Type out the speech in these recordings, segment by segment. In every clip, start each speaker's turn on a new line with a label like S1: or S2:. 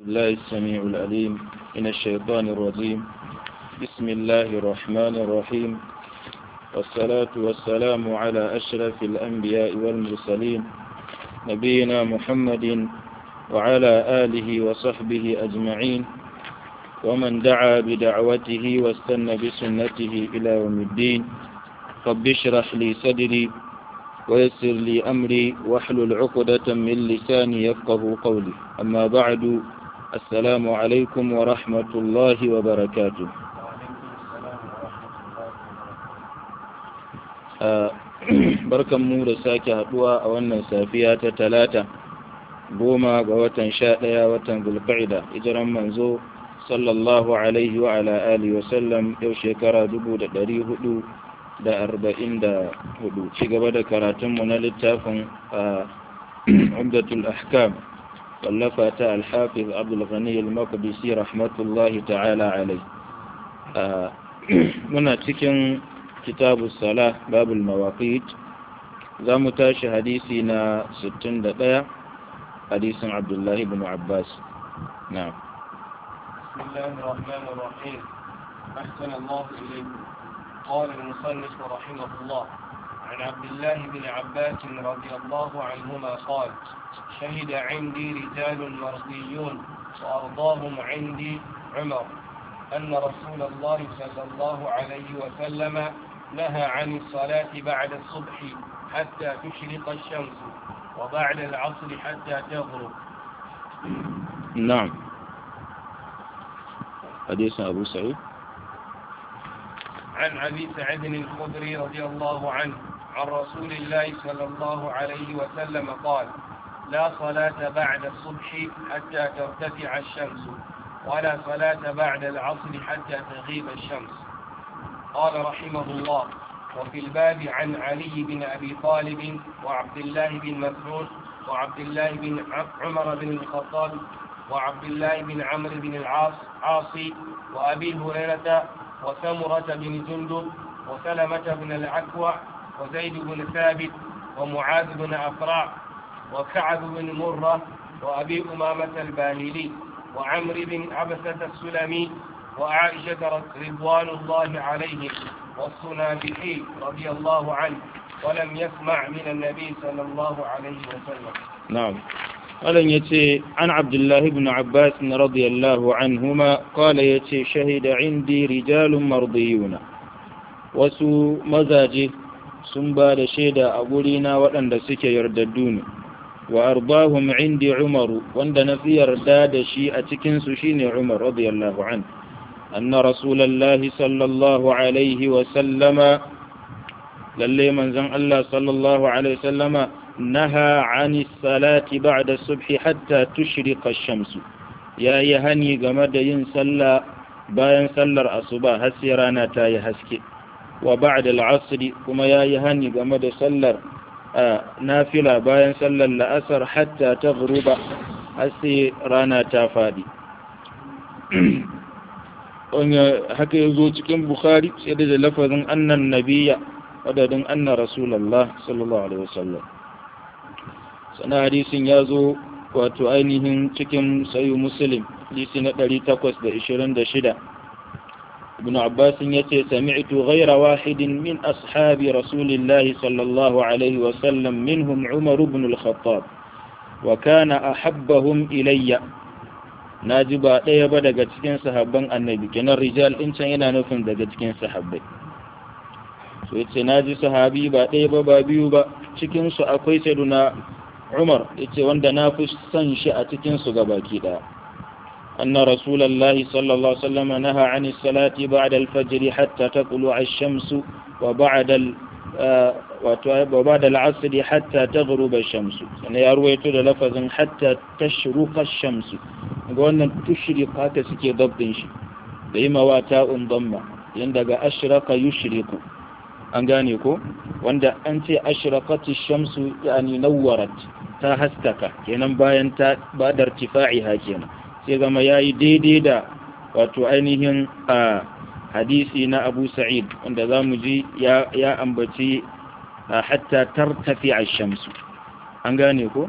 S1: الله السميع العليم من الشيطان الرجيم بسم الله الرحمن الرحيم والصلاة والسلام على أشرف الأنبياء والمرسلين نبينا محمد وعلى آله وصحبه أجمعين ومن دعا بدعوته واستنى بسنته إلى يوم الدين رب اشرح لي صدري ويسر لي أمري واحلل عقدة من لساني يفقه قولي أما بعد السلام عليكم ورحمة الله وبركاته barkan mu da sake haduwa a wannan safiya ta talata goma ga watan sha ɗaya watan zulqa'ida hijiran manzo sallallahu alaihi wa ala alihi wa sallam yau shekara dubu da ɗari hudu da arba'in da hudu ci gaba da karatunmu na littafin umdatul ahkam wallafa ta alhafiz abdulghani al-maqdisi rahmatullahi ta'ala alai muna cikin kitabu sala babul mawaqit za mu tashi hadisi na 61 hadisin abdullahi ibn abbas na'am
S2: بسم الله الرحمن الرحيم أحسن الله إليكم قال المصنف رحمه الله عن عبد الله بن عباس رضي الله عنهما قال شهد عندي رجال مرضيون وأرضاهم عندي عمر أن رسول الله صلى الله عليه وسلم نهى عن الصلاة بعد الصبح حتى تشرق الشمس وبعد العصر حتى تغرب
S1: نعم حديث أبو سعيد
S2: عن أبي سعيد الخدري رضي الله عنه عن رسول الله صلى الله عليه وسلم قال لا صلاة بعد الصبح حتى ترتفع الشمس ولا صلاة بعد العصر حتى تغيب الشمس قال رحمه الله وفي الباب عن علي بن أبي طالب وعبد الله بن مسعود وعبد الله بن عمر بن الخطاب وعبد الله بن عمرو بن العاص عاصي وأبي هريرة وسمرة بن جندب وسلمة بن العكوع وزيد بن ثابت ومعاذ بن أفراع وكعب بن مرة وأبي أمامة الباهلي وعمر بن عبسة السلمي وعائشة رضوان الله عليهم والصنابحي رضي الله عنه ولم يسمع من النبي صلى الله عليه وسلم
S1: نعم قال يتي عن عبد الله بن عباس رضي الله عنهما قال يتي شهد عندي رجال مرضيون wasu mazaje sun ba da shaida a gurina waɗanda suke yardaddu ne wa arbahum indi umaru wanda na fi yarda da shi a cikinsu shine umar radiyallahu an anna rasulallahi sallallahu alaihi wa sallama lalle manzon Allah sallallahu alaihi wa sallama نهى عن الصلاة بعد الصبح حتى تشرق الشمس يا يهني game da yin sallah bayan sallar asuba har sai rana ta yi haske wa ba'da al-'asr kuma ya yi hani game da sallar nafila bayan sallar la'asar hatta taghruba har sai rana ta fadi haka yazo cikin bukhari sai da lafazin annan nabiyya wadadin anna rasulullah sallallahu alaihi wasallam sana hadisin ya zo wato ainihin cikin sayu muslim hadisi na 826 ibn abbas ya ce sami'tu ghayra wahidin min ashabi rasulillahi sallallahu alaihi wa sallam minhum umar ibn al-khattab wa kana ahabbahum ilayya naji ba ɗaya ba daga cikin sahabban annabi kenan rijal din can yana nufin daga cikin sahabbai so yace naji sahabi ba ɗaya ba ba biyu ba cikin su akwai sayyiduna Umar yace wanda na fi son shi a cikin su gabaki daya anna rasulullahi sallallahu alaihi wasallam naha an salati ba'da al-fajr hatta taqlu ash-shams wa ba'da wa ba'da al-'asr hatta taghruba ash-shams sana ya ruwaito da lafazin hatta tashruqa ash-shams ga wannan tushriqa ta suke dabbin shi da yi mawata un damma yanda ga ashraka yushriku an gane ko wanda an ce ashraqati shamsu yani nawwarat ta haskaka kenan bayan ta badar tifa'iha kenan sai zama yayi daidai da wato ainihin a hadisi na Abu Sa'id wanda zamu ji ya ya ambaci hatta tartafi ash-shamsu an gane ko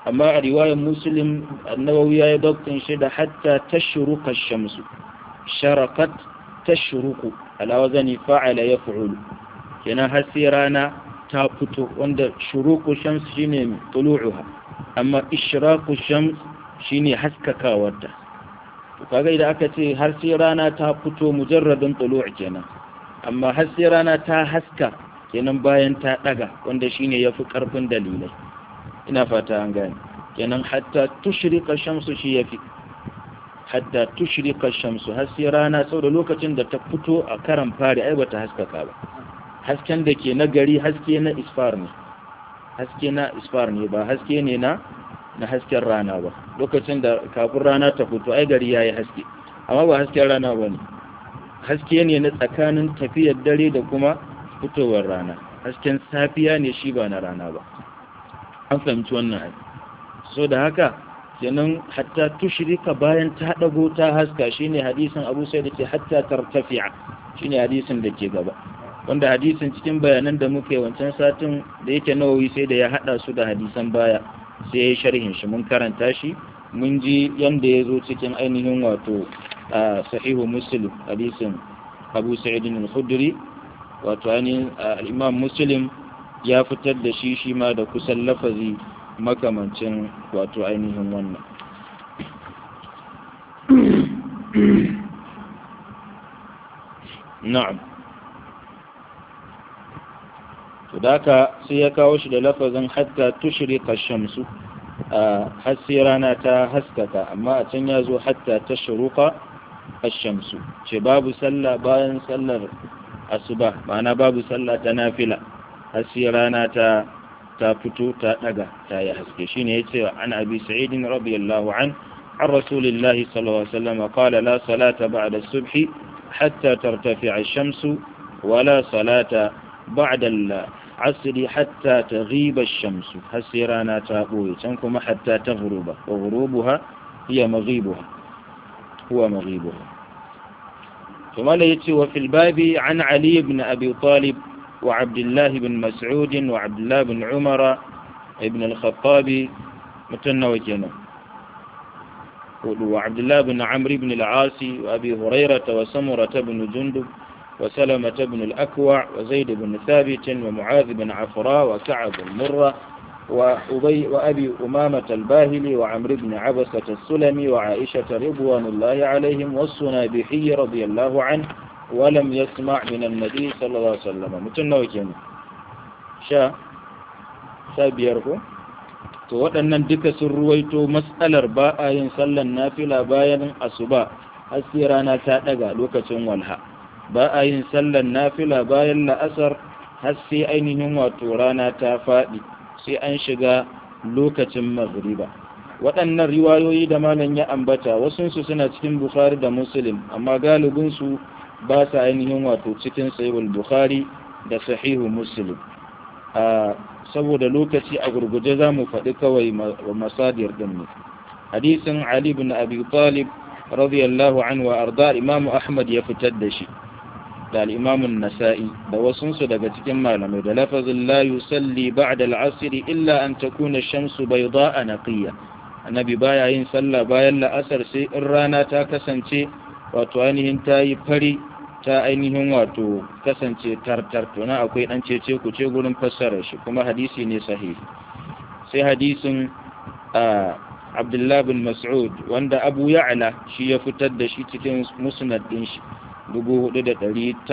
S1: amma a riwayar muslim annawawi ya yi doktin shi da hatta tashruqa shamsu sharakat tashruqu ala wazani fa'ala yaf'ulu kenan har sai rana ta fito wanda shuruqu shams shine tulu'uha amma ishraqu shams shine haskakawarta to kaga idan aka ce har sai rana ta fito mujarradin tulu' kenan amma har sai rana ta haska kenan bayan ta daga wanda shine yafi karfin dalilai ina fata an gane kenan hatta tushrika shamsu shi yafi hatta tushrika shamsu har sai rana sau da lokacin da ta fito a karan fari ai bata haskaka ba hasken da ke na gari haske na isfar ne haske na isfar ne ba haske ne na na hasken rana ba lokacin da kafin rana ta fito ai gari yayi haske amma ba hasken rana ba ne haske ne na tsakanin tafiyar dare da kuma fitowar rana hasken safiya ne shi ba na rana ba an fahimci wannan ai so da haka kenan hatta tushrika bayan ta dago ta haska shine hadisin Abu Sa'id ce hatta tartafi'a shine hadisin da ke gaba wanda hadisin cikin bayanan da muke wancan satin da yake nawawi sai da ya hada su da hadisan baya sai ya yi sharhin shi mun karanta shi mun ji yanda ya zo cikin ainihin wato sahihu muslim hadisin Abu Sa'id al-Khudri wato ainihin al-Imam Muslim ya fitar da shi shi ma da kusan lafazi makamancin wato ainihin wannan na'am to daka sai ya kawo shi da lafazin hatta tushrika shamsu a hasi rana ta haskaka amma a can ya zo hatta tashruqa ash-shamsu ce babu sallah bayan sallar asuba ma'ana babu sallah ta nafila hasi rana ta ta fito ta daga ta yi haske shine yace an abi sa'id radiyallahu an عن رسول الله صلى الله عليه وسلم قال لا صلاة بعد الصبح حتى ترتفع الشمس ولا صلاة بعد العصر حتى تغيب الشمس حسيرانا تابوي تنكم حتى تغرب وغروبها هي مغيبها هو مغيبها ثم ليتي وفي الباب عن علي بن أبي طالب وعبد الله بن مسعود وعبد الله بن عمر ابن الخطاب متنوكنا وعبد الله بن عمرو بن العاص وأبي هريرة وسمرة بن جندب وسلمة بن الأكوع وزيد بن ثابت ومعاذ بن عفراء وكعب المرة وأبي وأبي أمامة الباهلي وعمرو بن عبسة السلمي وعائشة رضوان الله عليهم والصنابحي رضي الله عنه ولم يسمع من النبي صلى الله عليه وسلم متنوكين شا شا بيركو to waɗannan duka sun ruwaito matsalar ba a yin sallan nafila bayan asuba har sai rana ta ɗaga lokacin walha ba a yin sallan nafila bayan la'asar har sai ainihin wato rana ta faɗi sai an shiga lokacin magriba waɗannan riwayoyi da malam ya ambata wasunsu suna cikin bukhari da muslim amma galibinsu ba sa ainihin wato cikin sahihul bukhari da sahihu muslim saboda lokaci a gurguje za mu faɗi kawai masadir ɗin ne hadisin ali bin abi talib radiyallahu anhu wa arda imamu ahmad ya fitar da shi da al'imamun nasa'i da wasunsu daga cikin malamai da lafazin la yusalli ba'da al'asiri illa an takuna shamsu bayda a naqiya annabi baya yin sallah bayan la'asar sai in rana ta kasance wato ainihin ta yi fari ta ainihin wato kasance tartar to na akwai dan cece ku ce gurin fassara shi kuma hadisi ne sahihi sai hadisin Abdullah bin Mas'ud wanda Abu Ya'la shi ya fitar da shi cikin musnad din shi 4977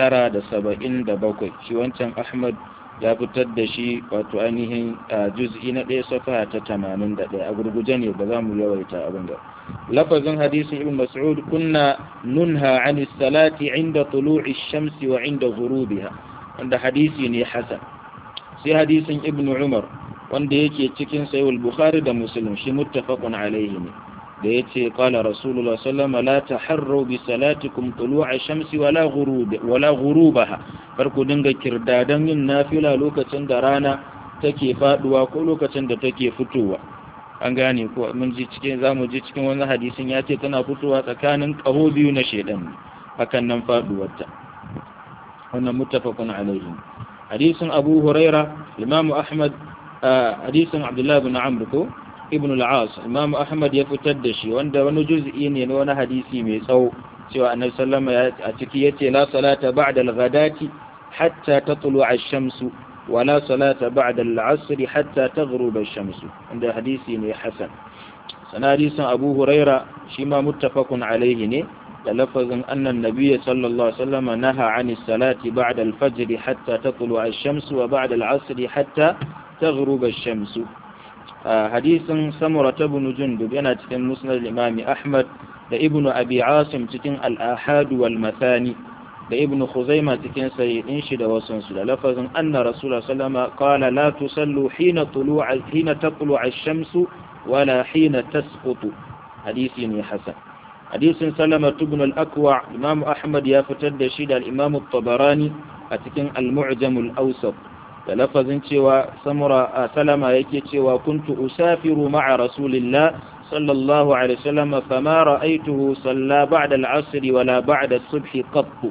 S1: shi wancan Ahmad ya fitar da shi wato ainihin juz'i na ɗaya safa ta 81 a gurguje ne ba za mu yawaita abin da lafazin hadisin ibn mas'ud kunna nunha an salati inda tulu'i shamsi wa inda ghurubiha wanda hadisi ne hasan sai hadisin ibn umar wanda yake cikin sahih bukhari da muslim shi muttafaqun alayhi ne da yace qala rasulullah sallallahu la taharru bi salatikum tulu'a shamsi wala ghurub wala ghurubaha farko dinga kirdadan yin nafila lokacin da rana take faduwa ko lokacin da take fitowa an gane ko mun ji cikin zamu ji cikin wani hadisin ya ce tana fitowa tsakanin ƙaho biyu na shedan hakan nan faduwarta wannan muttafaqun alaihi hadisin Abu Huraira Imam Ahmad hadisin Abdullah ibn Amr ko ibn al-as imam ahmad ya fitar da shi wanda wani juz'i ne na wani hadisi mai tsawo cewa annabi sallama a ciki yace la salata ba'da al-ghadati hatta tatlu ash-shamsu wa la salata ba'da al-'asr hatta taghrub ash-shamsu wanda hadisi ne hasan sana hadisin abu huraira shi ma muttafaqun alayhi ne da lafazin annan nabiyyi sallallahu alaihi wasallam naha 'ani salati ba'da al-fajr hatta tatlu ash-shamsu wa ba'da al-'asr hatta taghrub ash-shamsu hadisin samura ibn jundub yana cikin musnad al-imam ahmad da ibn abi asim cikin al-ahad wal mathani da ibn khuzaimah cikin sayyidin shi da wasun su da lafazin anna rasulullah sallama qala la tusallu hina tulu'a hina tatlu ash-shamsu wala hina tasqutu hadisi ne hasan hadisin salama ibn al-akwa imam ahmad ya fitar da shi da al-imam at-tabarani a cikin al-mu'jam al-awsat da lafazin cewa samura a salama yake cewa kuntu usafiru ma'a rasulillah sallallahu alaihi wasallam fama ra'aytuhu salla ba'da al-'asr wala ba'da as-subh qattu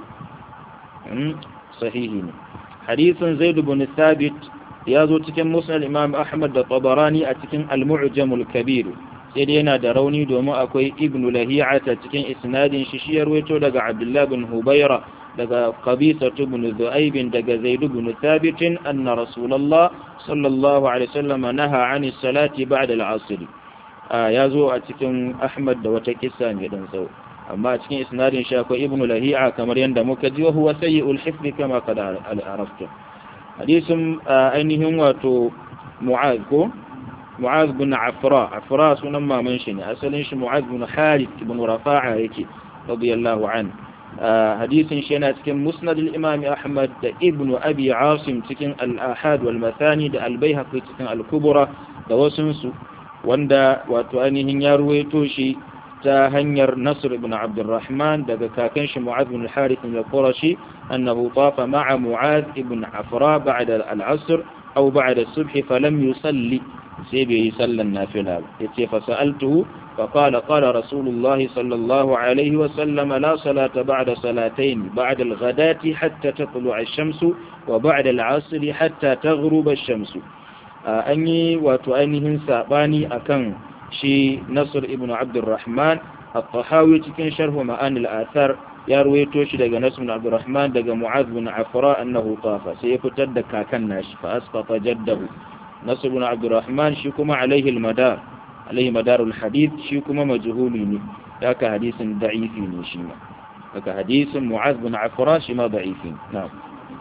S1: sahihi ne hadisin zaid ibn thabit ya zo cikin musnad imam ahmad da tabarani a cikin al-mu'jam al-kabir sai dai yana da rauni domin akwai ibnu lahiyata cikin isnadin shi shi ya rawaito daga abdullah bin hubaira daga qabisa ibn zu'aib daga zaid ibn thabit anna rasulullah sallallahu alaihi wasallam naha 'ani salati ba'da al-'asr ya zo a cikin ahmad da wata kissa mai dan tsawo amma a cikin isnadin shi akwai ibnu lahiya kamar yanda muka ji wa huwa sayyi'ul hifz kama qad arafta hadisin ainihin wato mu'az ko mu'az bin afra afra sunan maman shi ne asalin shi mu'az bin harith ibn rafa'a yake radiyallahu an hadisin shi yana cikin musnad al-imam ahmad da ibnu abi asim cikin al-ahad wal mathani da al-baihaqi cikin al-kubra da wasun su wanda wato ainihin ya ruwaito shi ta hanyar nasr ibn abdurrahman daga kakan shi mu'az bin harith al-qurashi annahu tafa ma'a mu'az ibn afra ba'da al-asr aw ba'da as-subh falam yusalli sai bai yi sallan nafila ya ce fasa'altuhu فقال قال رسول الله صلى الله عليه وسلم لا صلاة بعد صلاتين بعد الغداة حتى تطلع الشمس وبعد العصر حتى تغرب الشمس أني وتؤنهم ساباني أكن شي نصر ابن عبد الرحمن الطحاوي تكن شرح معاني الآثار ya ruwaito shi daga Nasr bin Abdurrahman daga Mu'adh bin Afra annahu tafa sai ya fitar da kakan nashi fa asqata jaddahu Nasr bin Abdurrahman shi kuma alaihi al-madar alaihi madarul hadith shi kuma majhuli ne haka hadisin da'ifi ne shi ma haka hadisin Mu'adh bin Afra shi ma da'ifi na'am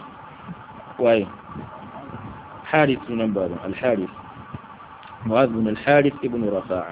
S1: waye Harith sunan baban al-Harith Mu'adh bin al-Harith ibn Rafa'a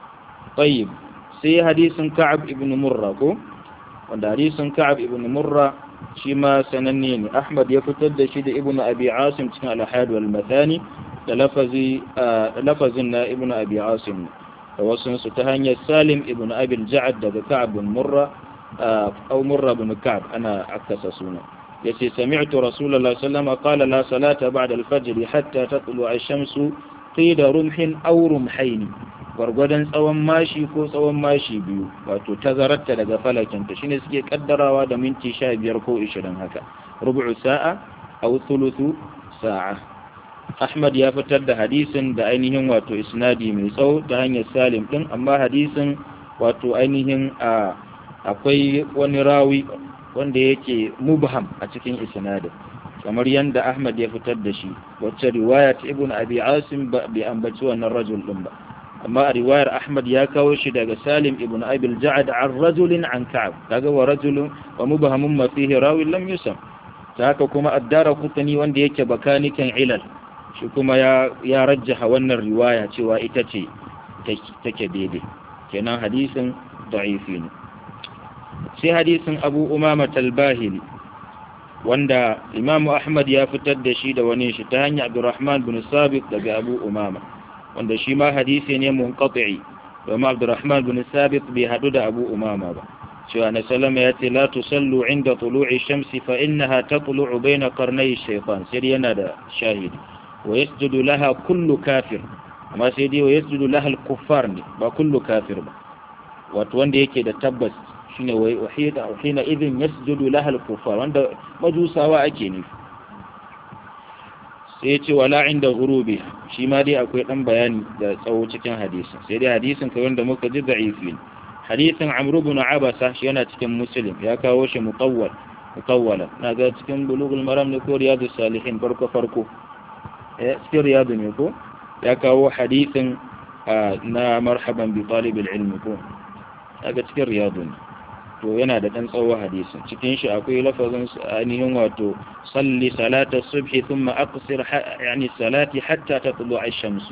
S1: طيب sai hadisin Ka'ab ibn Murra ko wanda hadisin Ka'ab ibn Murra shi ma sananne ne Ahmad ya fitar da shi da Ibn Abi Asim cikin al-Ahad wal Mathani da lafazi lafazin na Ibn Abi Asim da wasu su ta hanyar Salim ibn Abi al-Ja'd daga Ka'ab ibn Murra aw Murra ibn Ka'ab ana akasa suna yace sami'tu Rasulullah sallallahu alaihi wasallam qala la salata ba'da al-fajr hatta tatlu ash-shamsu qida rumhin aw rumhayn gwargwadon tsawon mashi ko tsawon mashi biyu wato tazararta daga falakinta shine suke kaddarawa da minti sha biyar ko ishirin haka rubu'u sa'a aw thuluthu sa'a Ahmad ya fitar da hadisin da ainihin wato isnadi mai tsawo ta hanyar Salim din amma hadisin wato ainihin a akwai wani rawi wanda yake mubham a cikin isnadin kamar yadda Ahmad ya fitar da shi wacce riwaya ta Ibn Abi Asim ba bai ambaci wannan rajul din ba amma a riwayar Ahmad ya kawo shi daga Salim ibn Abi al-Ja'd an rajulin an Ka'ab kaga wa rajulun wa mubhamun ma fihi rawi lam yusam ta haka kuma addara kutani wanda yake bakanikan ilal shi kuma ya ya rajjaha wannan riwaya cewa ita ce take daidai kenan hadisin da'ifi ne sai hadisin Abu Umama al-Bahili wanda Imam Ahmad ya fitar da shi da wani shi ta hanyar Abdurrahman bin Sabit daga Abu Umama wanda shi ma hadisi ne munqati domin Abdurrahman bin Sabit bai hadu da Abu Umama ba cewa na salama ya ce la tusallu inda tulu'i shamsi fa innaha tatlu'u baina qarnay shaytan sai yana da shahidi wa yasjudu laha kullu kafir amma sai dai wa yasjudu laha al-kuffar ne ba kullu kafir ba wato wanda yake da tabbas shine wa uhida uhina idin yasjudu laha al-kuffar wanda majusawa ake nufi sai ya ce wala inda ghurubi shi ma dai akwai dan bayani da tsawo cikin hadisin sai dai hadisin kai wanda muka ji da'ifi ne hadisin amru ibn abasa shi yana cikin muslim ya kawo shi mutawwal mutawwala na ga cikin bulugul maram ne ko riyadus salihin farko farko eh cikin riyadu ne ko ya kawo hadisin na marhaban bi talib ilmi ko daga cikin riyadu ne to yana da dan tsawo hadisin cikin shi akwai lafazin ainihin wato salli salata subhi thumma aqsir yani salati hatta tatlu ash-shams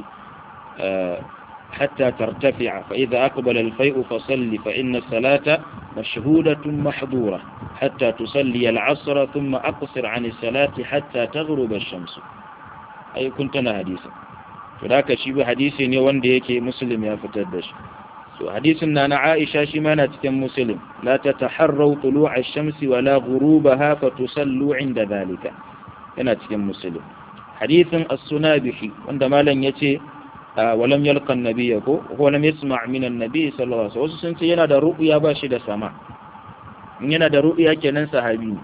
S1: حتى ترتفع فإذا أقبل الفيء فصل فإن الصلاة مشهودة محظورة حتى تصلي العصر ثم أقصر عن الصلاة حتى تغرب الشمس أي كنتنا حديثا فذاك شيء حديث يوان ديك مسلم يا فتدش so hadisin na na Aisha shi ma na cikin Muslim la tataharraw tulu'a ash-shamsi wala ghurubaha fatusallu 'inda dhalika yana cikin Muslim hadisin as-Sunabihi wanda malam yace walam yalqa an-nabiy ko ko lam yasma' min an-nabiy sallallahu alaihi wasallam sun ce yana da ru'ya ba shi da sama in yana da ru'ya kenan sahabi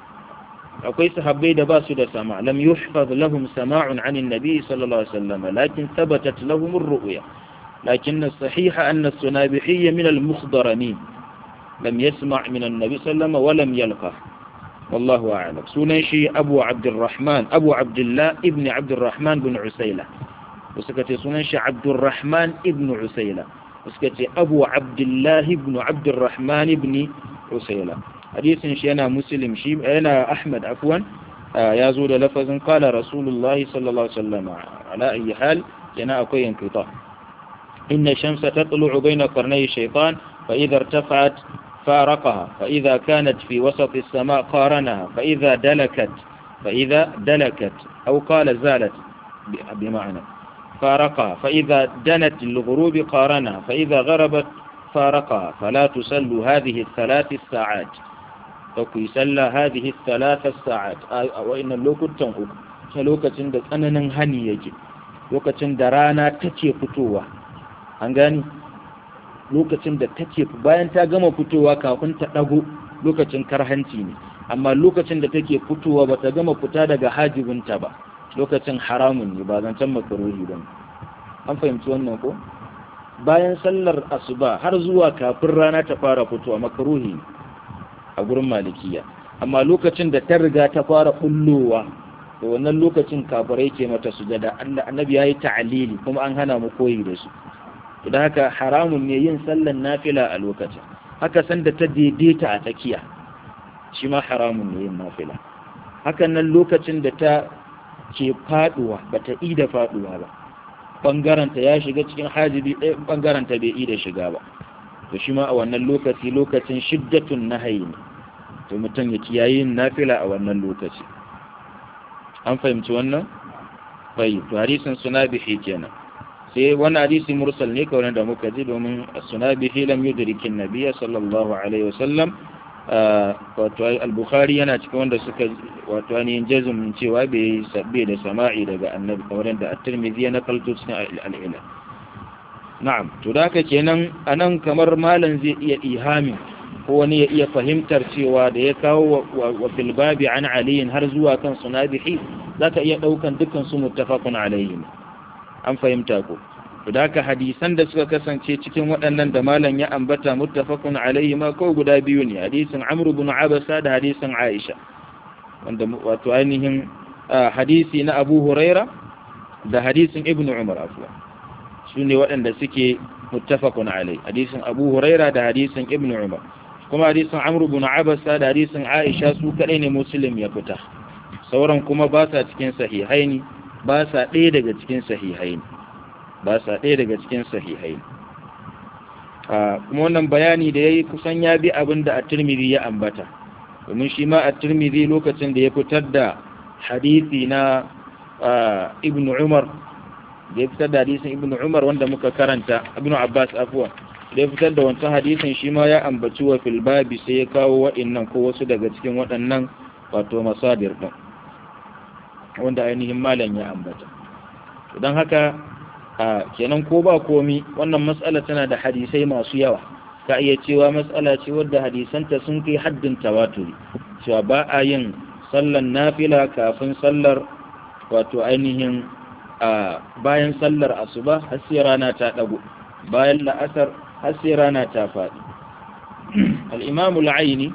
S1: akwai sahabbai da ba su da sama lam yuhfaz lahum sama'un 'an an-nabiy sallallahu alaihi wasallam lakin thabatat lahum ar-ru'ya لكن الصحيح أن السنابحي من المخضرمين لم يسمع من النبي صلى الله عليه وسلم ولم يلقه والله أعلم سنشي أبو عبد الرحمن أبو عبد الله ابن عبد الرحمن بن عسيلة وسكتي سنشي عبد الرحمن ابن عسيلة وسكتي أبو عبد الله بن عبد الرحمن بن عسيلة حديث شي أنا مسلم شي أنا أحمد عفوا آه يزول لفظ قال رسول الله صلى الله عليه وسلم على أي حال كان أكوي انقطاع إن الشمس تطلع بين قرني الشيطان فإذا ارتفعت فارقها فإذا كانت في وسط السماء قارنها فإذا دلكت فإذا دلكت أو قال زالت بمعنى فارقها فإذا دنت للغروب قارنها فإذا غربت فارقها فلا تسل هذه الثلاث الساعات فكي سل هذه الثلاث الساعات وإن اللوكت تنقل لوكة أننا هني يجي لوكة درانا تتي فتوة an gani lokacin da take bayan ta gama fitowa kafin ta dago lokacin karhanci ne amma lokacin da take fitowa ba ta gama fita daga hajibinta ba lokacin haramun ne ba zancen makaruhi ba an fahimci wannan ko bayan sallar asuba har zuwa kafin rana ta fara fitowa makaruhi a gurin malikiya amma lokacin da ta riga ta fara bullowa da wannan lokacin kafirai ke mata sujada annabi ya yi ta'alili kuma an hana mu koyi da su da haka haramun ne yin sallan nafila a lokacin haka sanda ta daidaita a tsakiya shi ma haramun ne yin nafila hakan nan lokacin da ta ke faduwa ba ta ida faduwa ba bangaranta ya shiga cikin hajibi ɗaya bangaranta bai ida shiga ba to shi ma a wannan lokaci lokacin shiddatun nahayi ne to mutum ya kiyaye yin nafila a wannan lokaci an fahimci wannan bai to hadisin sunabihi kenan sai wani hadisi mursal ne kawai da muka ji domin sunabihi lam yudrikin nabiyya sallallahu alaihi wasallam wato al-bukhari yana cikin wanda suka wato ainihin jazumin cewa bai sabbe da sama'i daga annabi kamar da at-tirmidhi ya nakalto cikin al-ilal na'am to da haka kenan anan kamar malam zai iya ihami ko wani ya iya fahimtar cewa da ya kawo wa fil babi an aliyin har zuwa kan sunabihi zaka iya daukan dukkan su muttafaqun alaihi an fahimta ko to da haka hadisan da suka kasance cikin waɗannan da malam ya ambata muttafaqun alaihi ma ko guda biyu ne hadisin Amr ibn Abasa da hadisin Aisha wanda wato ainihin hadisi na Abu Huraira da hadisin Ibn Umar afwa su ne waɗanda suke muttafaqun alaihi hadisin Abu Huraira da hadisin Ibn Umar kuma hadisin Amr ibn Abasa da hadisin Aisha su kadai ne Muslim ya fita sauran kuma ba sa cikin sahihaini ba sa ɗaya daga cikin sahihaini ba sa ɗaya daga cikin sahihaini kuma wannan bayani da ya yi kusan ya bi abin da a turmiri ya ambata domin shi ma a turmiri lokacin da ya fitar da hadithi na ibn umar da ya fitar da hadisin ibn umar wanda muka karanta ibn abbas afuwa da ya fitar da wancan hadisin shi ma ya ambaci wa filbabi sai ya kawo waɗannan ko wasu daga cikin waɗannan wato masadir ɗin wanda ainihin malam ya ambata don haka kenan ko ba komi wannan matsala tana da hadisai masu yawa ka iya cewa matsala ce wadda hadisanta sun kai haddin tawaturi cewa ba a yin sallan nafila kafin sallar wato ainihin bayan sallar asuba har sai rana ta dago bayan la'asar har sai rana ta faɗi al-imam al-aini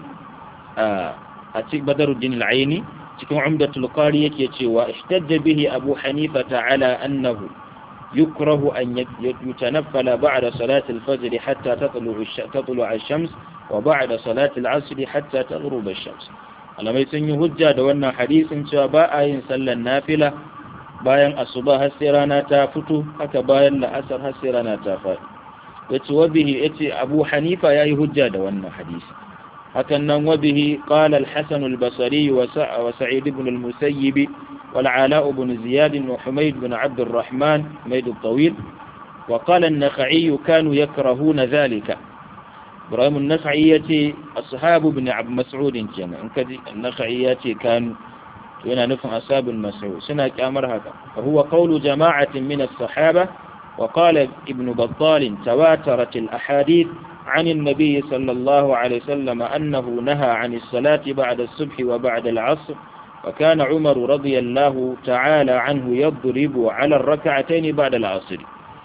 S1: a cikin badaruddin al-aini cikin umdatul qari yake cewa ihtajja bihi abu hanifa ta'ala annahu yukrahu an yutanaffala ba'da salati al-fajr hatta tatlu tatlu ash-shams wa ba'da salati al-'asr hatta taghrub ash-shams alamai sun yi hujja da wannan hadisin cewa ba a yin sallar nafila bayan asuba har sai rana ta fito haka bayan la'asar har sai rana ta faɗi yace wabihi yace abu hanifa yayi hujja da wannan hadisi hakan nan wabihi qala al-hasan al-basri wa sa'id ibn al-musayyib wal ala ibn ziyad wa humayd ibn abd الرحمن humayd al-tawil wa qala an-nakhai kanu yakrahuna dhalika ibrahim an-nakhai yace ashabu ibn abd mas'ud kenan in kaji an-nakhai yace kanu yana nufin ashabul mas'ud suna kyamar haka fa huwa qawlu jama'atin min as-sahaba وقال ابن بطال تواترت الأحاديث عن النبي صلى الله عليه وسلم أنه نهى عن الصلاة بعد الصبح وبعد العصر وكان عمر رضي الله تعالى عنه يضرب على الركعتين بعد العصر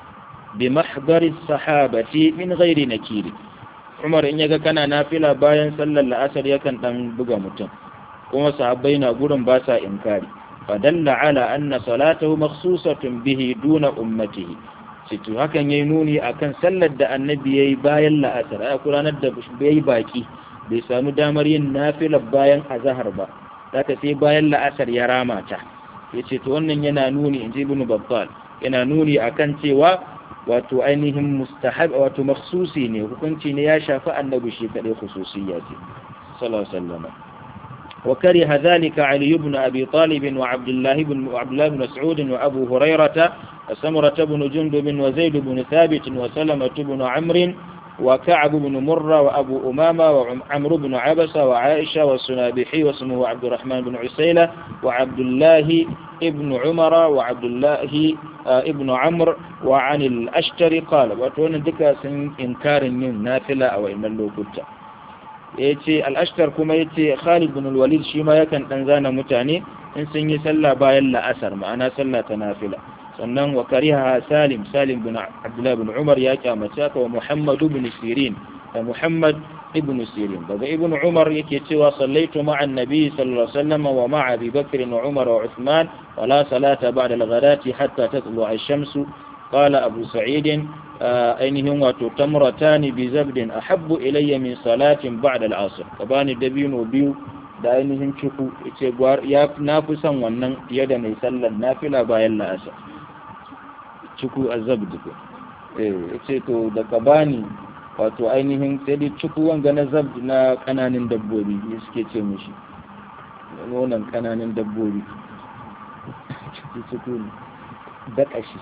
S1: بمحضر الصحابة من غير نكير عمر إن يكا كان نافلة باين صلى الأسر يكن تنبغى متن كما صحابين قرن باسا إنكاري فدل على أن صلاته مخصوصة به دون أمته to hakan yayi nuni akan sallar da annabi yayi bayan la'asar ai ranar da bai baki bai samu damar yin nafilar bayan azhar ba zaka sai bayan la'asar ya rama ta yace to wannan yana nuni inji ibn babbal yana nuni akan cewa wato ainihin mustahab wato makhsusi ne hukunci ne ya shafi annabi shi kadai khususiyya ce sallallahu alaihi wasallam وكره ذلك علي بن أبي طالب وعبد الله بن وعبد الله بن مسعود وأبو هريرة وسمرة بن جندب وزيد بن ثابت وسلمة بن عمرو وكعب بن مرة وأبو أمامة وعمرو بن عبسة وعائشة والسنابحي واسمه عبد الرحمن بن عسيلة وعبد الله ابن عمر وعبد الله ابن عمرو وعن الأشتر قال وتون ذكر إنكار نافلة أو إن اللوكتة ya ce al'ashtar kuma ya ce khalid bin walid shi ma yakan ɗan zana mutane in sun yi sallah bayan la'asar ma'ana sallah ta nafila sannan wa kariha salim salim bin abdullah bin umar ya kyamace ka wa muhammadu bin sirin da muhammad ibn sirin daga ibn umar yake cewa sallaitu ma'a annabi sallallahu alaihi wasallam wa ma'a abi bakr wa umar wa uthman wa la salata ba'da al-ghadati hatta tatlu ash-shamsu qala abu sa'id ainihin wato tamratani bi zabdin ahabbu ilayya min salatin ba'da al-asr kabani dabino biyu da ainihin ciku yace ya na fi son wannan fiye da mai sallar nafila bayan la'asar ciku azabd ko eh yace to da kabani wato ainihin sai dai ciku wanga na zabd na kananan dabbobi suke ce mishi nonon kananan dabbobi ciku ciku da kashi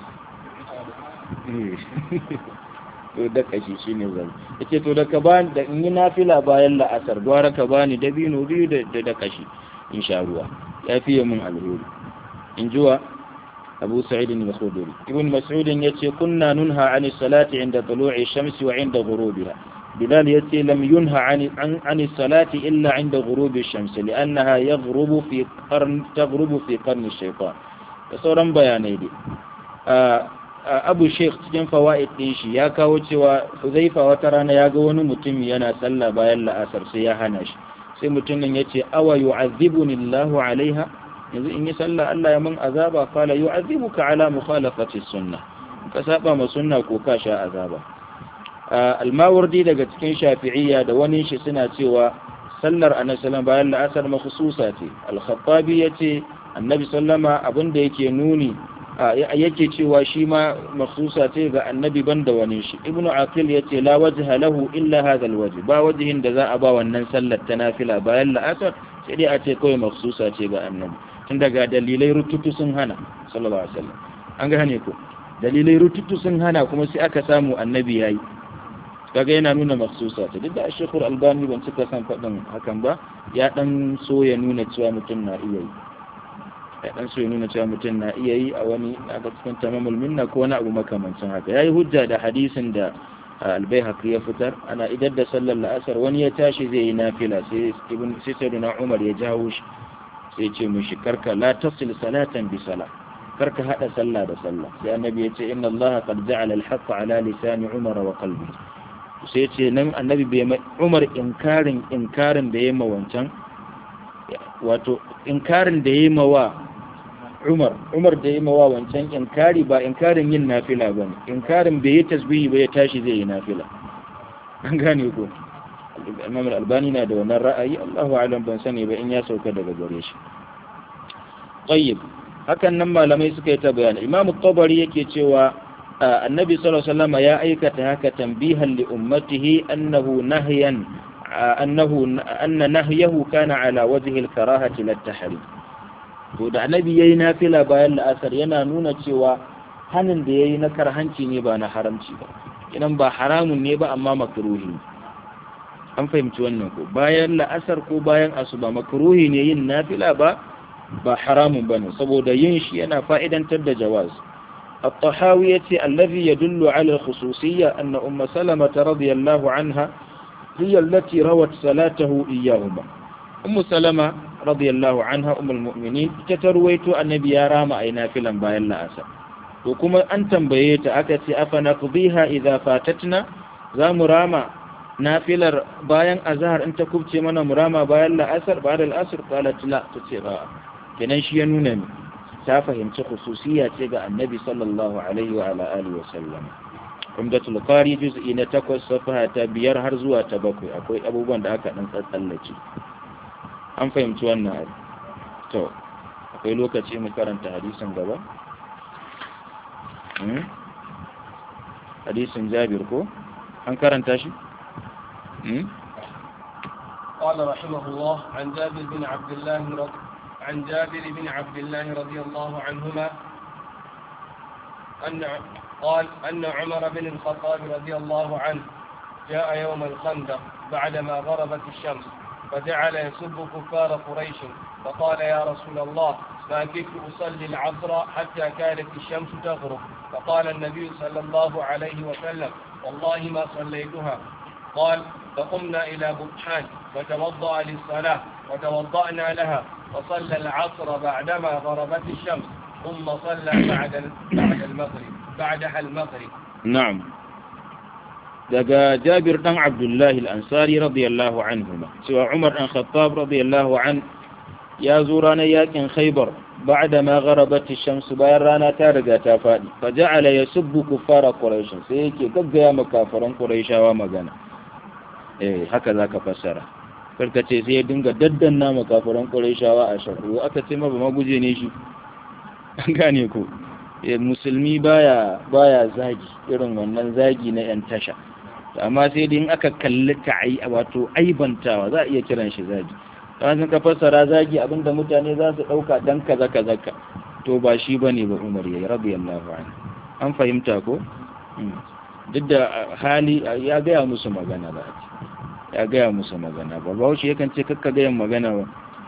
S1: to da kashi shine zai yace to da ka bani da in yi nafila bayan la'asar gwara ka bani dabino biyu da da kashi in sha ruwa ya fiye min alheri in jiwa Abu Sa'id al-Khudri Ibn Mas'ud yace kunna nunha 'ani salati 'inda tulu'i shamsi wa 'inda ghurubiha Bilal yace lam yunha 'ani 'ani salati illa 'inda ghurubi shamsi li'annaha yaghrubu fi qarn taghrubu fi qarn ash-shaytan da sauran bayanai dai abu sheikh cikin fawa'id ɗin shi ya kawo cewa huzaifa wata rana ya ga wani mutum yana sallah bayan la'asar sai ya hana shi sai mutumin ya ce awa yu'azzibuni Allahu alaiha yanzu in yi sallah Allah ya mun azaba qala yu'azzibuka ala mukhalafati sunnah ka saba ma sunna ko ka sha azaba almawardi daga cikin shafi'iyya da wani shi suna cewa sallar annabi sallallahu bayan la'asar makhsusa ce al-khattabi yace annabi sallama abinda yake nuni yake cewa shi ma maksusa ce ga annabi banda wani shi ibnu aqil yace la wajha lahu illa hadha alwajh ba wajhin da za a ba wannan sallar ta nafila bayan la'asar sai dai a ce kawai maksusa ce ga annabi tun daga dalilai rututu sun hana sallallahu alaihi wasallam an ga hane ko dalilai rututu sun hana kuma sai aka samu annabi yayi kaga yana nuna maksusa ce duk da shekul albani ban cika san faɗin hakan ba ya dan so ya nuna cewa mutum na iya yi ya dan so ya nuna cewa mutum na iya yi a wani aka cikin tamamul minna ko wani abu makamancin haka yayi hujja da hadisin da albayhaqi ya fitar ana idar da sallar la'asar wani ya tashi zai yi nafila sai ibn sayyidina umar ya jawo shi sai ce mushi karka la tasil salatan bi sala karka hada sallah da sallah sai annabi ya ce inna Allah qad ja'ala al-haqqa ala lisani Umar wa qalbi sai ce nan annabi bai Umar inkarin inkarin da yayi ma wancan wato inkarin da yayi ma wa Umar Umar da yayi ma wa wancan inkari ba inkarin yin nafila bane inkarin bai yi tasbihi ba ya tashi zai yi nafila an gane ko Imam Al-Albani na da wannan ra'ayi Allahu a'lam ban sani ba in ya sauka daga gare shi tayyib hakan nan malamai suka yi ta bayani Imam Tabari yake cewa annabi sallallahu alaihi wasallam ya aikata haka tanbihan li ummatihi annahu nahyan annahu anna nahyahu kana ala wajhi al-karahati lit-tahrim to da annabi yayi nafila bayan la'asar yana nuna cewa hanin da yayi na karhanci ne ba na haramci ba idan ba haramun ne ba amma makruhi an fahimci wannan ko bayan la'asar ko bayan asuba makruhi ne yin nafila ba ba haramun bane saboda yin shi yana fa'idantar da jawaz الطحاوي الذي يدل على الخصوصية أن أم سلمة رضي الله عنها هي التي روت صلاته إياهما أم سلمة رضي الله عنها أم المؤمنين تترويت النبي رام أي نافلا باين لا أسر وكما أن تنبيت أكتي أفنقضيها إذا فاتتنا ذا مراما نافلا باين أزهر أنت كبت من مراما باين لا أسر بعد الأسر قالت لا تتغى كنشي نونني ta fahimci khususiya ce ga annabi sallallahu alaihi wa ala alihi wa sallam umdatul qari juz'i na 8 safaha ta biyar har zuwa ta bakwai akwai abubuwan da aka dan tsallace an fahimci wannan abu to akwai lokaci mu karanta hadisin gaba hadisin jabir ko an karanta shi
S2: قال رحمه الله عن جابر بن عبد الله رضي عن جابر بن عبد الله رضي الله عنهما أن قال أن عمر بن الخطاب رضي الله عنه جاء يوم الخندق بعدما غربت الشمس فجعل يسب كفار قريش فقال يا رسول الله ما كدت أصلي العصر حتى كانت الشمس تغرب فقال النبي صلى الله عليه وسلم والله ما صليتها قال فقمنا إلى بطحان فتوضأ للصلاة وتوضأنا لها وصلى العصر بعدما غربت الشمس ثم صلى بعد بعد المغرب بعدها المغرب
S1: نعم daga Jabir dan Abdullahi al-Ansari radiyallahu anhuma cewa Umar dan Khattab radiyallahu an ya zo ranar yakin Khaybar ba'da ma gharabat ash-shams bayan rana ta riga ta fadi fa ja'ala yasubbu kuffara quraish sai yake gaggaya makafaran quraishawa magana eh haka zaka fassara karka ce sai ya dinga daddanna makafaran quraishawa a shaku aka ce ma ba maguje ne shi an gane ko musulmi baya baya zagi irin wannan zagi na yan tasha amma sai dai in aka kalli ta'ai wato aibantawa za a iya kiran shi zagi dan sun ka fassara zagi abinda mutane za su dauka dan kaza kaza ka to ba shi bane ba Umar yayi radiyallahu anhu an fahimta ko duk da hali ya gaya musu magana ba ya gaya musu magana ba ba shi yakan ce kakka gayan magana ba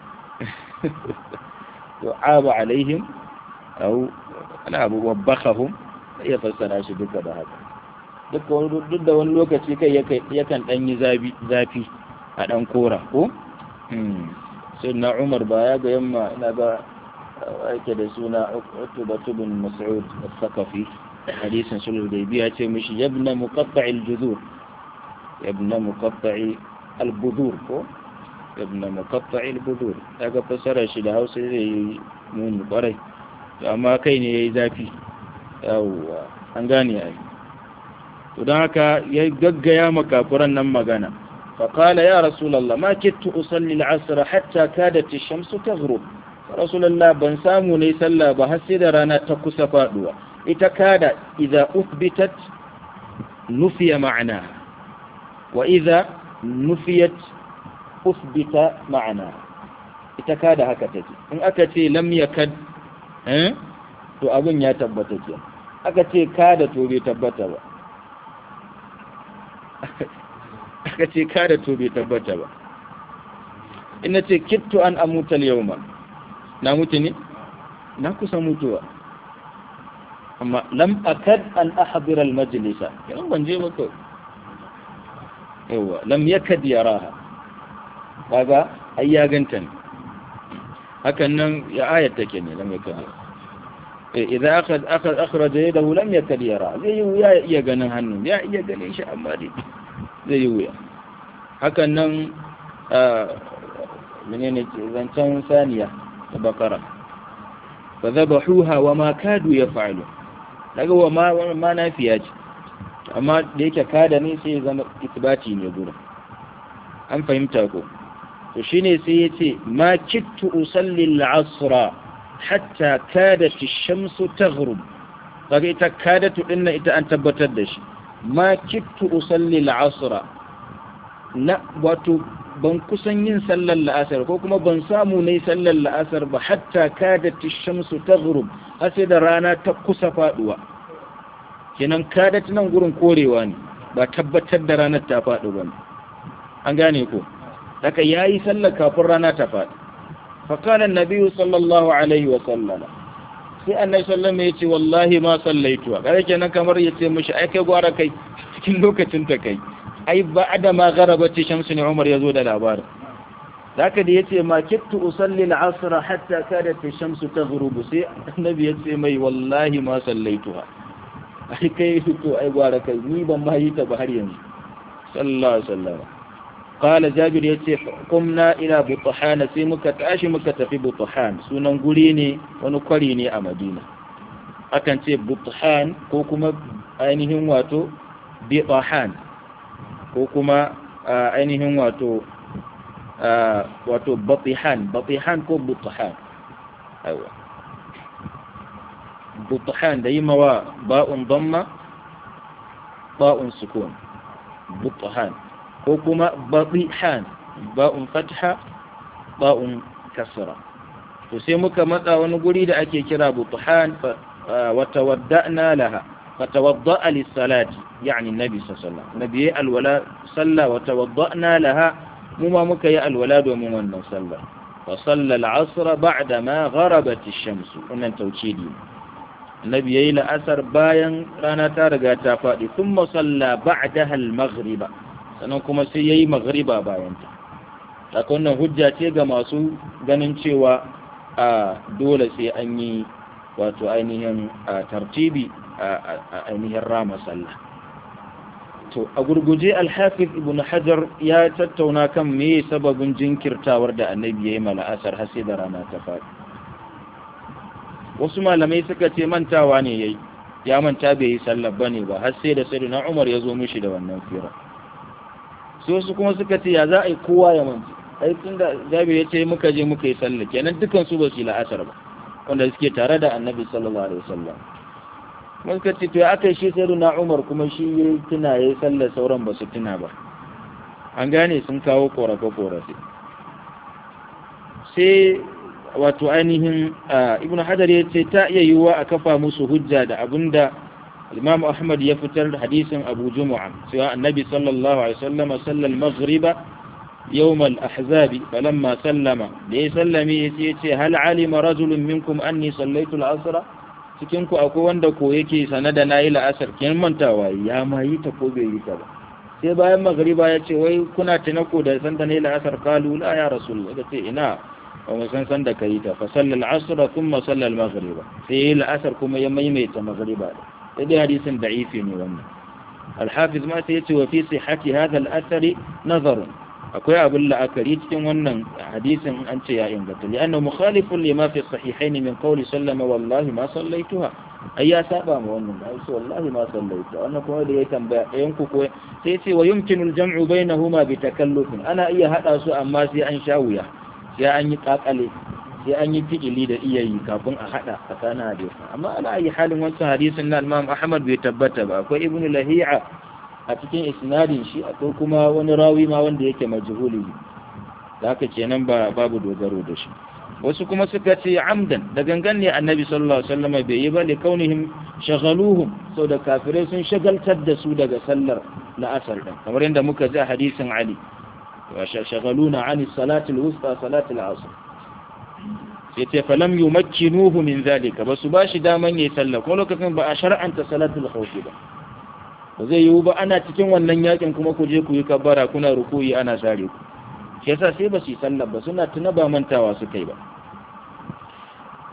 S1: to aba alaihim au ana abu wabbakahum ya fassara shi duka da haka duk da wani lokaci kai yakan dan yi zafi a dan kora ko sai na umar ba ya ga yamma ina ga ake da suna utubatu bin mas'ud al-thaqafi hadisin sulhu da biya ce mishi yabna muqatta'il judur yabna muqatta'i al-budur ko yabna muqatta'i al-budur daga fassara shi da Hausa zai yi muni kwarai amma kai ne yayi zafi yawwa an gane ai to don haka ya gaggaya makafuran nan magana فقال يا رسول الله ما كدت أصلي العصر حتى كادت الشمس تغرب رسول الله بن سامو ني سلا بحسد رانا تكس فادوا إتكاد إذا أثبتت نفي معناها وإذا نفيت أثبت معناها إتكاد هكذا إن أكتي لم يكد ها to abin ya tabbata ke aka ce kada to bai tabbata ba aka ce kada to bai tabbata ba ina ce kittu an amutal yauma na mutu ne na kusa mutuwa amma lam akad an ahdira al majlisa yan ban je maka yawa lam yakad yaraha kaga ai ya ganta ne hakan nan ya ayat take ne lam yakad idan aka aka akhraja yadahu lam yakad yara zai yi wuya ya iya ganin hannun ya iya ganin shi amma dai zai yi wuya hakan nan menene zancen saniya da bakara fa zabahuha wa ma kadu yaf'alu daga wa ma ma nafiya ce amma da yake kada ne sai ya zama itibati ne gurin an fahimta ko to shine sai ya ce ma kittu usalli al-asra hatta kadat ash-shamsu taghrub kaga ita kadatu din ita an tabbatar da shi ma kittu usalli al-asra na wato ban kusan yin sallar la'asar ko kuma ban samu ne sallar la'asar ba hatta kadat ash-shamsu taghrub har sai da rana ta kusa faduwa kenan kadat nan gurin korewa ne ba tabbatar da ranar ta faɗi ba an gane ko daga yayi sallar kafin rana ta faɗi فقال النبي صلى الله عليه وسلم sai annabi sallallahu ya ce wallahi ma sallaitu kare kenan kamar ya ce mishi ai kai gwara kai cikin lokacin ta kai ai ba da ma garabati shamsu ne Umar yazo da labarin zaka da yace ma kittu usalli al-asr hatta kadat ash-shamsu taghrubu sai annabi ya ce mai wallahi ma sallaituha ai kai to ai gwara kai ni ban ma yi ta ba har yanzu sallallahu alaihi wasallam قال جابر yace kumna ila buthan sai muka tashi muka tafi buthan sunan guri ne wani kwari ne a Madina akan ce buthan ko kuma ainihin wato bitahan ko kuma ainihin wato wato batihan batihan ko buthan aiwa buthan da yi mawa ba'un damma ba'un sukun buthan ko kuma baɗihan ba'un fatha ba'un kasra to sai muka matsa wani guri da ake kira butuhan wa tawadda'na laha fa tawadda'a lis-salati yani nabi sallallahu alaihi wasallam nabi alwala salla wa tawadda'na laha mu ma muka yi alwala domin wannan sallah fa salla al-'asr ba'da ma gharabat ash-shams wannan tawkidi nabi yayi la'asar bayan rana ta riga ta faɗi thumma salla ba'daha al-maghriba sannan kuma sai ya yi magariba bayanta haka wannan hujja ce ga masu ganin cewa a dole sai an yi wato ainihin tartibi a ainihin rama sallah to a gurguje alhafiz ibn hajar ya tattauna kan me sababin jinkirtawar da annabi ya yi mala'asar har sai da rana ta faɗi wasu malamai suka ce mantawa ne yayi ya manta bai yi sallah bane ba har sai da sayyidina umar ya zo mishi da wannan fira sai wasu kuma suka ce ya za a yi kowa ya manci ai tun da jabir ya ce muka je muka yi sallah kenan dukan su ba su yi la'asar ba wanda suke tare da annabi sallallahu alaihi wasallam kuma suka ce to ya aka yi shi sai na umar kuma shi ya tuna ya yi sallah sauran ba su tuna ba an gane sun kawo korafe korafe sai wato ainihin ibnu hajar ya ce ta iya yiwuwa a kafa musu hujja da abinda الإمام أحمد يفتر حديث أبو جمعة سواء النبي صلى الله عليه وسلم صلى المغرب يوم الأحزاب فلما سلم ليه سلمي يتي هل علم رجل منكم أني صليت العصر cikinku akwai wanda ko yake sane da nayi la'asar kin mantawa ya ma yi ta ko bai yi ta ba sai bayan magriba ya ce wai kuna tunako da san da nayi la'asar kalu la ya rasul ya ce ina ba mu san san da kai ta fa sallal asr thumma sallal maghriba sai la'asar kuma ya maimaita magriba sai dai hadisin da'ifi ne wannan alhafiz ma sai yace wa fi sihhati hadha al-athar nazar akwai abin la'akari cikin wannan hadisin an ce ya inganta li'anna mukhalifun lima fi sahihain min qawli sallama wallahi ma sallaituha ai ya saba ma wannan ai ce wallahi ma sallaituha wannan kuma da ya tambaya ɗayan ku ko sai ce wa yumkinu al-jam'u bainahuma bi takallufin ana iya hada su amma sai an sha wuya sai an yi kakale sai an yi fi'ili da iya yi kafin a hada tsakanin hadisi amma ana yi halin wancan hadisin na Imam Ahmad bai tabbata ba akwai Ibn Lahi'a a cikin isnadin shi akwai kuma wani rawi ma wanda yake majhuli da haka kenan ba babu dogaro da shi wasu kuma suka ce amdan da gangan ne annabi sallallahu alaihi wasallam bai yi ba li kaunihim shaghaluhum sau da kafirai sun shagaltar da su daga sallar la'asar din kamar yadda muka ji a hadisin Ali wa shaghaluna an salati al-wusta salati al-asr sai ce falam yumakkinuhu min zalika basu bashi daman yayi sallah ko lokacin ba a shar'anta salatul khawf ba ba zai yiwu ba ana cikin wannan yakin kuma ku je ku yi kabbara kuna rukuyi ana sare ku shi yasa sai ba su yi sallah ba suna tuna ba mantawa su kai ba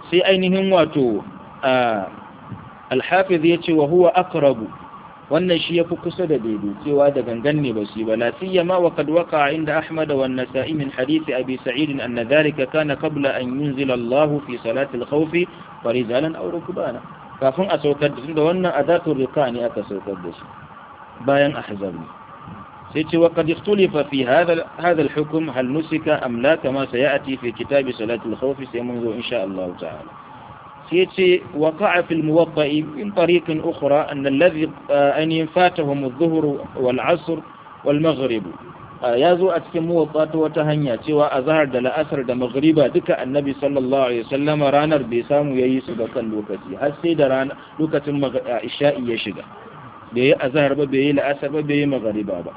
S1: sai ainihin wato alhafiz ya ce wa huwa aqrabu wannan shi yafi kusa da daidai cewa da gangan ne ba su ba la siyama wa qad waqa inda ahmad wa an-nasa'i min hadith abi sa'id anna dhalika kana qabla an yunzila Allah fi salati al-khawf farijalan aw rukbana kafin a saukar da tunda wannan adatul riqa ne aka saukar da shi bayan ahzab ne sai ce wa qad ikhtulifa fi hadha hadha al-hukm hal nusika am la kama sayati fi kitab salati al-khawf sai mun zo insha Allah ta'ala سيتي وقع في الموطأ من طريق أخرى أن الذي أن فاتهم الظهر والعصر والمغرب يازو أتكي موطأ وتهنيا سوى أظهر دل أسر دا مغربا دك النبي صلى الله عليه وسلم رانر بيسام ييسو دا كان لوكتي هسي دا ران لوكة إشاء يشغى بيه أظهر بيه لأسر بيه مغربا با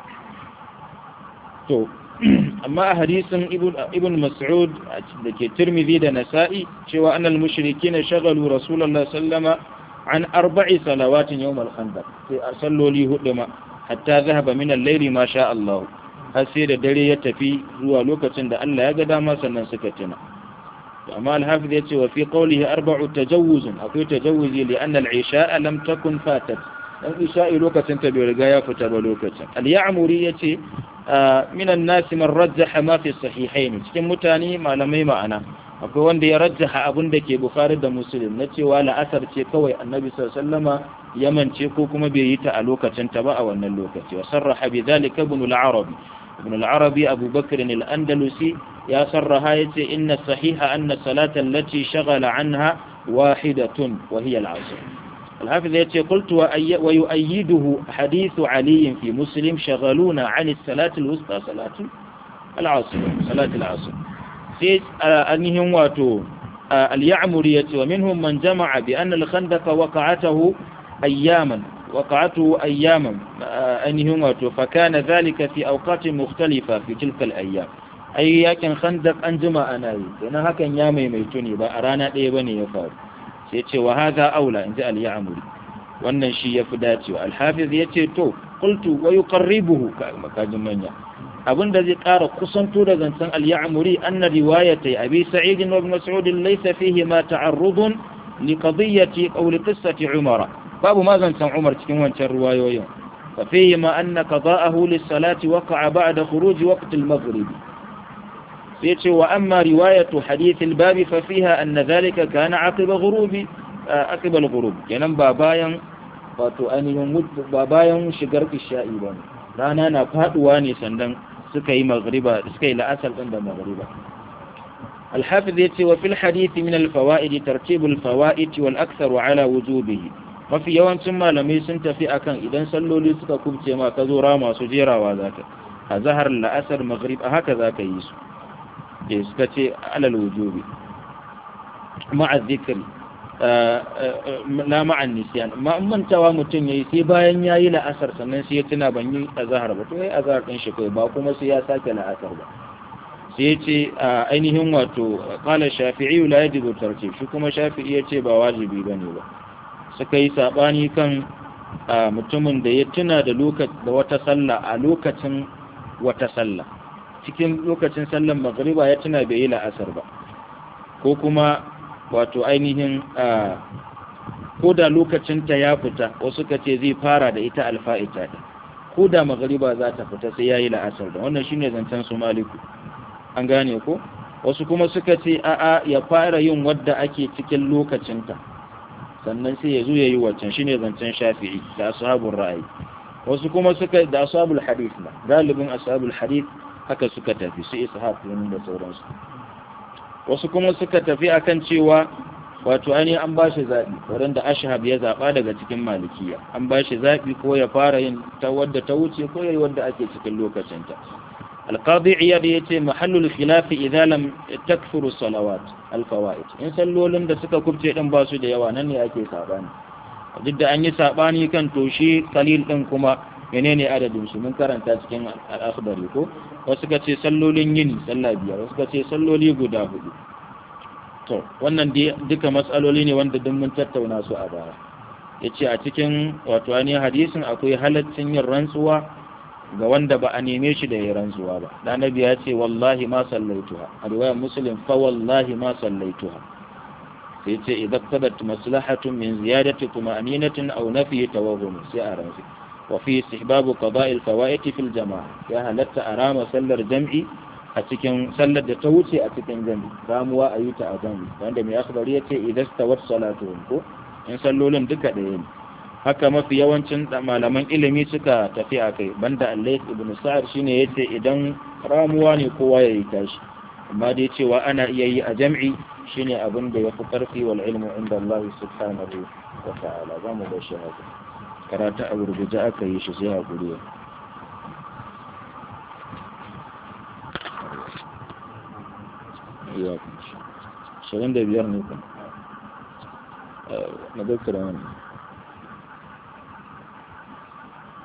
S1: تو amma a hadisin ibn mas'ud da ke tirmidhi da nasa'i cewa annal mushrikin shagalu rasulullah sallama an arba'i salawatin yawm al-khandaq sai a salloli hudu ma hatta zahaba min al-layli ma sha Allah har sai da dare ya tafi zuwa lokacin da Allah ya ga dama sannan suka tuna amma al-hafiz yace wa fi qawlihi arba'u tajawuzun akwai tajawuzi li anna al-isha'a lam takun fatat dan isha'i lokacin ta bai riga ya fita ba lokacin al-ya'muri yace minan nasi man rajjaha ma fi sahihain cikin mutane malamai ma'ana akwai wanda ya rajjaha abin da ke bukhari da muslim na cewa la'asar ce kawai annabi sallallahu ya mance ko kuma bai yi ta a lokacin ta ba a wannan lokaci wa sarraha bi dhalika ibn al-arabi ibn al-arabi abu bakr al-andalusi ya sarraha yace inna sahiha anna salata allati shaghala anha wahidatun wa hiya al-'asr الحافظ يتي قلت ويؤيده حديث علي في مسلم شغلونا عن الصلاة الوسطى صلاة العصر صلاة العصر سيد أنهم واتو اليعمرية ومنهم من جمع بأن الخندق وقعته أياما وقعته أياما أنهم واتو فكان ذلك في أوقات مختلفة في تلك الأيام أي يكن خندق أنجم أناي لأنها كان يامي ميتوني بأرانا إيباني يفعل sai ce wa haza aula in ji al-ya'muri wannan shi yafi dacewa al-hafiz yace to qultu wa yuqarribuhu makajin manya abinda zai ƙara kusanto da zancen al-ya'muri anna riwayatai abi sa'id wa ibn mas'ud laysa fihi ma ta'arrudun li qadiyyati aw li qissati umara babu ma zancen umar cikin wancan riwayoyin fa fihi ma anna qada'ahu lis-salati waqa'a ba'da khuruj waqt al-maghrib يتي وأما رواية حديث الباب ففيها أن ذلك كان عقب غروب عقب الغروب ينم بابايا wato ainihin babayan shigar isha'i ba ne rana na faduwa ne sannan suka yi magriba suka yi la'asar ɗin da magriba alhafiz ya ce wa fil hadithi min alfawa'id tartibul fawa'id wal aktharu ala wujubihi mafi yawancin malamai sun tafi akan idan salloli suka kubce ma ka zo rama su jerawa zaka a zahar la'asar maghrib a haka zaka yi su da suka ce alal wujubi ma'a zikri la ma'an nisyan ma mantawa mutum yayi sai bayan yayi la'asar sannan sai ya tuna ban yi azhar ba to yayi azhar din shi kai ba kuma sai ya sake la'asar ba sai ya ce ainihin wato qala shafi'i la yajibu tartib shi kuma shafi'i ya ce ba wajibi bane ba suka yi sabani kan mutumin da ya tuna da lokaci da wata sallah a lokacin wata sallah cikin lokacin sallan magriba ya tuna bai yi la'asar ba ko kuma wato ainihin ko da lokacinta ya fita wasu ka ce zai fara da ita alfa'ita ta ko da magriba za ta fita sai ya yi la'asar da wannan shine zancen su maliku an gane ko wasu kuma suka ce a'a ya fara yin wadda ake cikin lokacinta sannan sai ya zo ya yi waccan shine zancen shafi'i da ashabul ra'ayi wasu kuma suka da ashabul hadith na galibin ashabul hadith haka suka tafi su ishaq da sauransu wasu kuma suka tafi akan cewa wato ani an ba shi zaɓi wurin da ashhab ya zaɓa daga cikin malikiya an ba shi zaɓi ko ya fara yin ta wadda ta wuce ko ya yi wadda ake cikin lokacinta alqadi iyad ya ce mahallul khilafi idan lam takfuru salawat alfawaid in sallolin da suka kubce din ba su da yawa nan ne ake sabani duk da an yi sabani kan toshi kalil din kuma menene adadin su mun karanta cikin al-akhbari ko wasu ka ce sallolin yini sallah biyar wasu ka ce salloli guda hudu to wannan duka matsaloli ne wanda duk mun tattauna su a baya yace a cikin wato ani hadisin akwai halaccin yin rantsuwa ga wanda ba a neme shi da ya rantsuwa ba da nabi ya ce wallahi ma sallaituha a riwayar muslim fa wallahi ma sallaituha sai ce idan tabat maslahatun min ziyadati tuma'ninatin aw nafi tawahhum sai a ransu wa fi istihbabu qada'i al-fawaid fi al-jama'a ya halatta arama sallar jam'i a cikin sallar da ta wuce a cikin jam'i ramuwa a yi ta a jam'i wanda mai akhbari yace idan tawat salatuhum ko in sallolin duka ɗaya ne haka mafi yawancin malaman ilimi suka tafi a kai banda Allah ibn Sa'ad shine yace idan ramuwa ne kowa ya yi tashi amma dai cewa ana iya yi a jam'i shine abin da yafi karfi wal ilmu inda Allah subhanahu wa ta'ala za mu bar shi haka karatu a gurguje aka yi shi sai hakuri ya shirin da biyar ne kuma na doktora wani